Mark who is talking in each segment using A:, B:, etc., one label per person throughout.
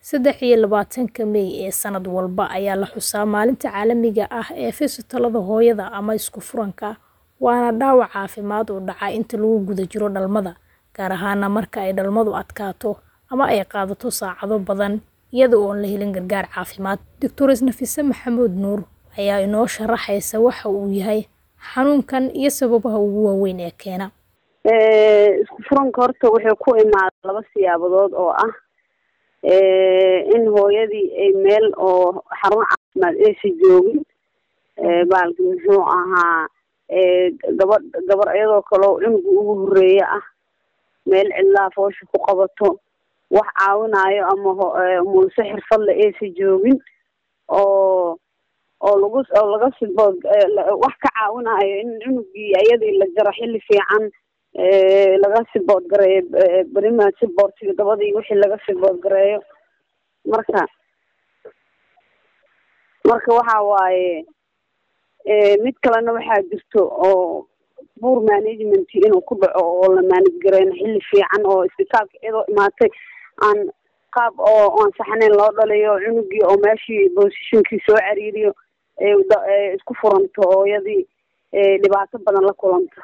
A: Saddex iyo labaatanka May ee sanad walba ayaa la xusaa Maalinta Caalamiga ah ee Fistulada Hooyada ama Isku-furanka, waana dhaawac caafimaad oo dhaca inta lagu guda jiro dhalmada, gaar ahaan marka ay dhalmadu adkaato ama ay qaadato saacado badan iyada oo aan la helin gargaar caafimaad. Dr. Nafisa Maxamuud Nuur ayaa inoo sharaxaysa waxa uu yahay xanuunkan iyo sababaha ugu waaweyn ee keena.
B: Isku-furanka horta wuxuu ku imaadaa laba siyaabood oo ah in hooyadii ay meel oo xarun caafimaad aysan joogin baalki muxuu ahaa gabadh gabar iyadoo kaleo cunuga ugu horeeya ah meel cidlaa foosha ku qabato wax caawinayo ama mulse xirfadle aysan joogin oo oo lagu oo laga sibo wax ka caawinayo in cunugii iyadii la jaro xilli fiican laga sibood gareeyo berimaad siboortiga gabadii wixii laga sibood gareeyo marka marka waxa waaye mid kalena waxaa jirto oo poor management inuu ku dhaco oo la manage gareyn xilli fiican oo isbitaalka iyadoo imaatay aan qaab oo aan saxnayn loo dhaliyo cunugii oo meeshii positionkii soo cariiriyo isku furanto hooyadii dhibaato badan la kulanto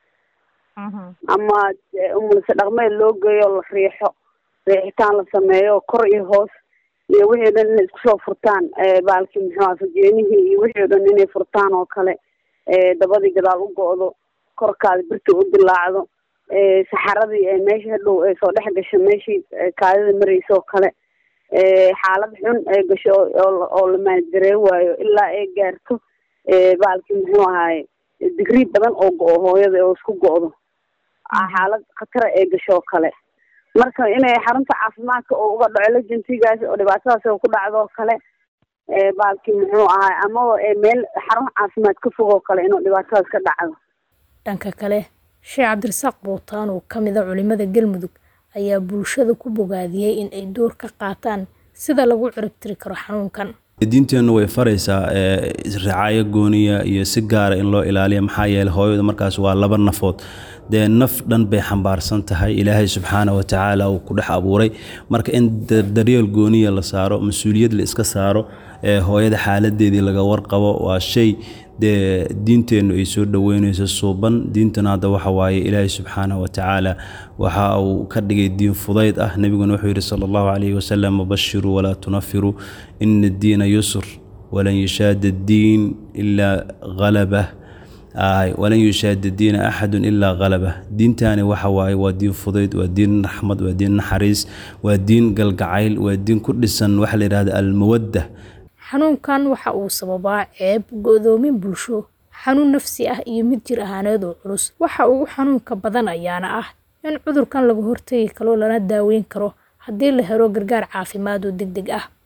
B: ama umulse dhaqmeed loo geeyo la riixo riixitaan la sameeyo kor iyo hoos iyo wixii o dhan inay isku soo furtaan baalki muxuu aha fajeenihii iyo wixii o dhan inay furtaan oo kale dabadii gadaal u go-do korkaada birta u dilaacdo saxaradii ay meesha hadhow ay soo dhex gasho meeshii kaadida mareysa oo kale xaalad xun ay gasho oo la maangaree waayo ilaa ay gaarto baalki muxuu ahaye digrii badan oo go-o hooyada oo isku go-do xaalad khatara ay gasho oo kale marka inay xarunta caafimaadka oo uga dhaco lejentigaas oo dhibaatadaas ku dhacdo oo kale baalki muxuu ahaay amaba meel xarun caafimaad ka fog oo kale inuu dhibaatadaas ka dhacdo
A: dhanka kale sheekh cabdirasaaq buutaan oo kamid a culimada galmudug ayaa bulshada ku bogaadiyey in ay door ka qaataan sida lagu ciribtiri karo xanuunkan
C: diinteennu way faraysaa ricaayo gooniya iyo si gaara in loo ilaaliya maxaa yeeley hooyadu markaas waa laba nafood dee naf dhan bay xambaarsan tahay ilaahay subxaana wa tacaala uu ku dhex abuuray marka in daryeel gooniya la saaro mas-uuliyad la iska saaro hooyada xaaladeedii laga warqabo waa shay dee diinteennu ay soo dhoweynayso suuban diintana hadda waxa waaye ilaahay subxaana wa tacaala waxa uu ka dhigay diin fudayd ah nebiguna wuxuu yidhi sala allahu calayhi wasalam bashiruu walaa tunafiruu ina addiina yusr walan yushaada addiin ilaa halabah walan yushaada diina axadun ilaa halabah diintaani waxa waaye waa diin fudayd waa diin raxmad waa diin naxariis waa diin galgacayl waa diin ku dhisan waxa la yidhahda almawadda
A: xanuunkan waxa uu sababaa ceeb go-doomin bulsho xanuun nafsi ah iyo mid jir ahaaneed oo culus waxa ugu xanuunka badan ayaana ah in cudurkan laga hortagi karo lana daaweyn karo haddii la helo gargaar caafimaad oo deg deg ah